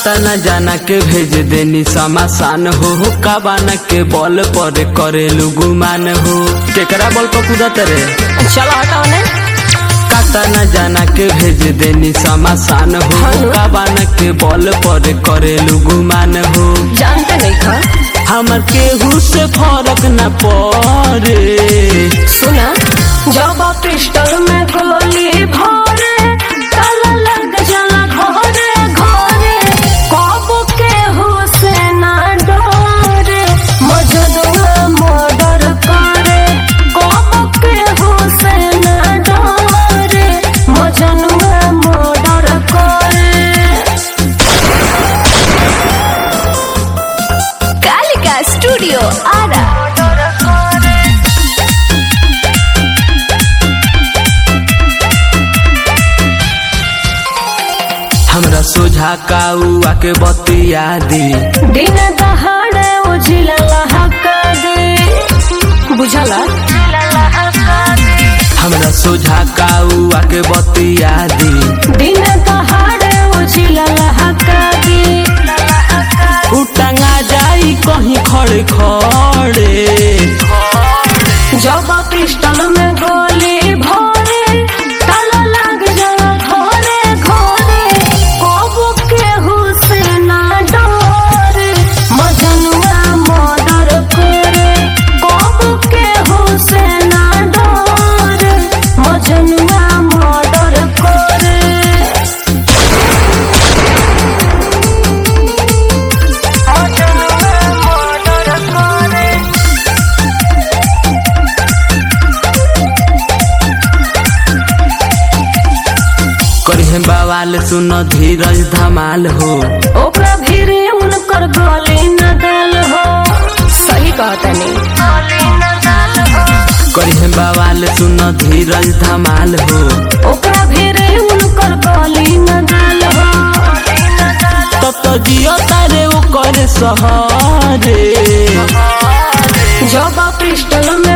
काटा न जाना के भेज देनी समासान हो हो काबाना के बॉल पर करेलू गुमान हो केकरा बॉल पर कूदत रे चलो हटाओ ने काटा न जाना के भेज देनी समासान हो हो हेलो। काबाना के बॉल पर करेलू गुमान हो जानते नहीं खा हमर केहू से फर्क न पड़े सुना जब पिस्टल में गोली भरे ताला लग जाला घरे घरे कब के हुसैन डरे मजदुआ मर्डर करे कब के हुसैन डरे मजनुआ मर्डर करे कालिका स्टूडियो आरा हमरा सोझा काउआ के बतिया दी दिन दहाड़े उजिला लहका दे बुझला हमरा सोझा काउआ के बतिया दी दिन दहाड़े उजिला लहका दे उटंगा जाई कहीं खड़े खड़े जब पिस्टल में गोली भरे ताला लग जाला घरे घरे कब के हुसैन डरे मजनुआ मर्डर करे कब के हुसैन डरे मजनुआ मर्डर करे करिहे बवाल सुन धीरज धमाल हो ओकरा भीरे उनकर गले न दल हो सही कहतनी करिहे बवाल सुन धीरज धमाल हो ओकरा भीरे उनकर गले न दल हो तब तो जियो तारे ओकर सहरे जब पिस्टल में